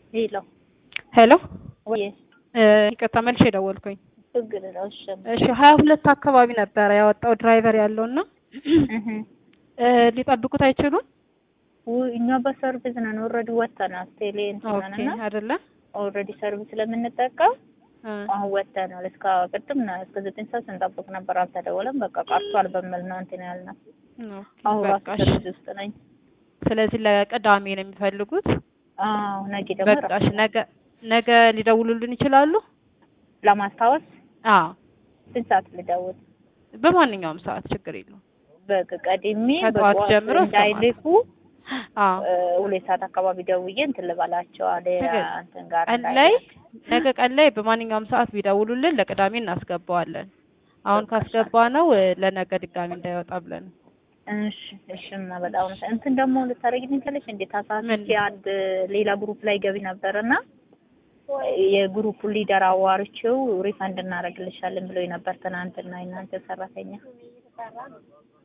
ሄሎ ሄሎ ወይ ይቅርታ መልሼ ደወልኩኝ። ችግር ነው። እሺ እሺ ሀያ ሁለት አካባቢ ነበረ ያወጣው ድራይቨር ያለው እና እህ ሊጠብቁት አይችሉም? ውይ እኛ በሰርቪስ ነን ኦልሬዲ ወጥተናል። ቴሌ እንትን ኦኬ ነን አይደለ? ኦልሬዲ ሰርቪስ ስለምንጠቀም እ አሁን ወጥተናል። እስከ ቅድም ነው እስከ ዘጠኝ ሰዓት ስንጠብቅ ነበር፣ አልተደወለም። በቃ ቀርቷል በሚል ነው እንትን ያልነው። ኦኬ አሁን ራሱ በቃ እሺ። ሰርቪስ ውስጥ ነኝ። ስለዚህ ለቅዳሜ ነው የሚፈልጉት። አዎ ነገ ደግሞ በቃ እሺ፣ ነገ ነገ ሊደውሉልን ይችላሉ? ለማስታወስ አዎ ስንት ሰዓት ልደውል? በማንኛውም ሰዓት ችግር የለውም። በቃ ቀድሜ ከጠዋት በጠዋት ጀምሮ እስከ እንዳይልኩ አዎ እ፣ ሁለት ሰዓት አካባቢ ደውዬ እንትን ልበላቸው አለ ትክክል። እንትን ጋር ቀን ላይ ነገ ቀን ላይ በማንኛውም ሰዓት ቢደውሉልን ለቅዳሜ እናስገባዋለን። አሁን ካስገባ ነው ለነገ ድጋሚ እንዳይወጣ ብለን ነው። እሺ እሺማ በጣም ነው። እንትን ደግሞ ልታደርጊልኝ ትችላለሽ እንዴ? ምን? ታሳስቼ አንድ ሌላ ግሩፕ ላይ ገቢ ነበርና የግሩፑ ሊደር አዋርቼው ሪፈንድ እናደርግልሻለን ብሎኝ ነበር ትናንትና የእናንተ ሰራተኛ